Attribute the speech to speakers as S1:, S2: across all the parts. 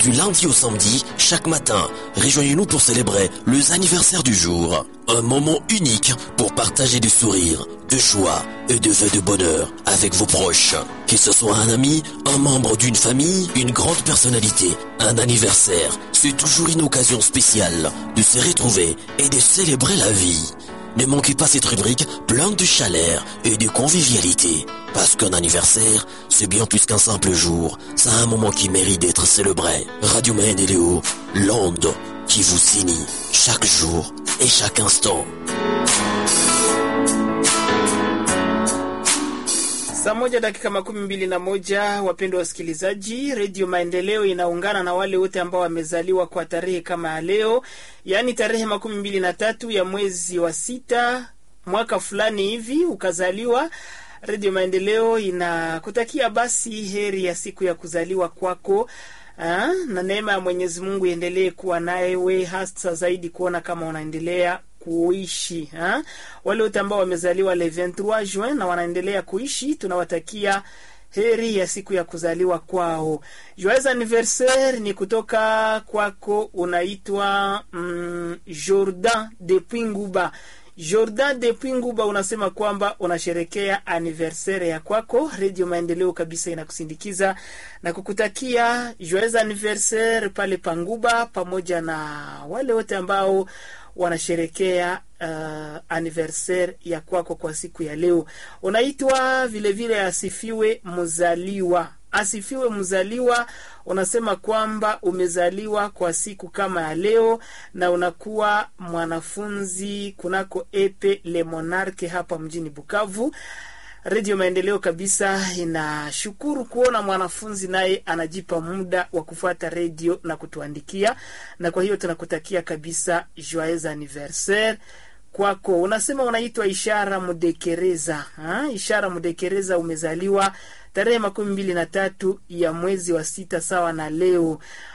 S1: Du lundi au samedi, chaque matin, rejoignez-nous pour célébrer les anniversaires du jour. Un moment unique pour partager du sourire, de joie et de vœux de bonheur avec vos proches. Que ce soit un ami, un membre d'une famille, une grande personnalité, un anniversaire, c'est toujours une occasion spéciale de se retrouver et de célébrer la vie. Ne manquez pas cette rubrique pleine de chaleur et de convivialité. Parce qu'un anniversaire, c'est bien plus qu'un simple jour. C'est un moment qui mérite d'être célébré. Radio Maine et Léo, l'onde qui vous signe chaque jour et chaque instant.
S2: Saa moja dakika makumi mbili na moja wapendwa wasikilizaji, redio Maendeleo inaungana na wale wote ambao wamezaliwa kwa tarehe kama ya leo, yaani tarehe makumi mbili na tatu ya mwezi wa sita mwaka fulani hivi ukazaliwa. Redio Maendeleo inakutakia basi heri ya siku ya kuzaliwa kwako. Aa, na neema ya Mwenyezi Mungu iendelee kuwa nawe hasa zaidi kuona kama unaendelea kuishi ha? Wale wote ambao wamezaliwa le 23 Juin na wanaendelea kuishi, tunawatakia heri ya siku ya kuzaliwa kwao. Joyeux anniversaire ni kutoka kwako, unaitwa mm, Jordan depuis Nguba. Jordan depuis Nguba unasema kwamba unasherekea anniversaire ya kwako. Radio Maendeleo kabisa inakusindikiza na kukutakia joyeux anniversaire pale Panguba, pamoja na wale wote ambao wanasherekea uh, anniversaire ya kwako kwa siku ya leo. Unaitwa vilevile asifiwe mzaliwa asifiwe mzaliwa. Unasema kwamba umezaliwa kwa siku kama ya leo na unakuwa mwanafunzi kunako epe Le Monarque hapa mjini Bukavu. Redio Maendeleo kabisa inashukuru kuona mwanafunzi naye anajipa muda wa kufuata redio na kutuandikia, na kwa hiyo tunakutakia kabisa joyeux anniversaire kwako. Unasema unaitwa Ishara Mudekereza ha? Ishara Mudekereza, umezaliwa tarehe makumi mbili na tatu ya mwezi wa sita sawa na leo.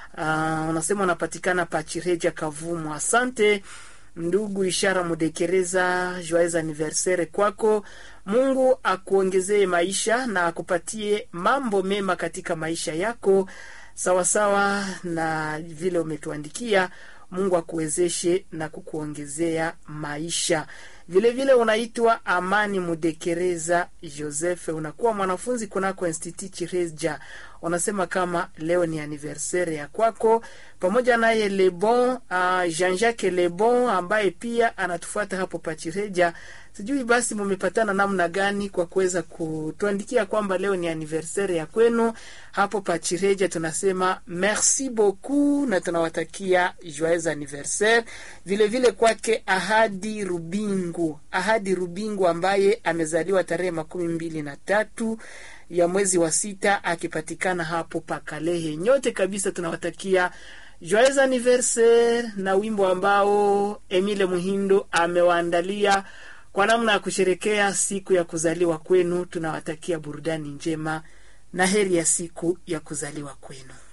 S2: Uh, unasema unapatikana Pachireja Kavumu. Asante ndugu Ishara Mudekereza, joyeux anniversaire kwako. Mungu akuongezee maisha na akupatie mambo mema katika maisha yako, sawasawa na vile umetuandikia. Mungu akuwezeshe na kukuongezea maisha. Vile vile unaitwa Amani Mudekereza Joseph, unakuwa mwanafunzi kunako Institut Chireja. Unasema kama leo ni anniversaire ya kwako, pamoja naye Lebon uh, Jean-Jacques Lebon ambaye pia anatufuata hapo Pachireja. Sijui basi mumepatana namna gani kwa kuweza kutuandikia kwamba leo ni anniversaire ya kwenu hapo Pachireja. Tunasema merci beaucoup na tunawatakia joyeux anniversaire. Vile vile kwake Ahadi Rubingu, Ahadi Rubingu ambaye amezaliwa tarehe makumi mbili na tatu ya mwezi wa sita akipatikana hapo Pakalehe. Nyote kabisa tunawatakia joyeux anniversaire na wimbo ambao Emile Muhindo amewaandalia kwa namna ya kusherekea siku ya kuzaliwa kwenu. Tunawatakia burudani njema na heri ya siku ya kuzaliwa kwenu.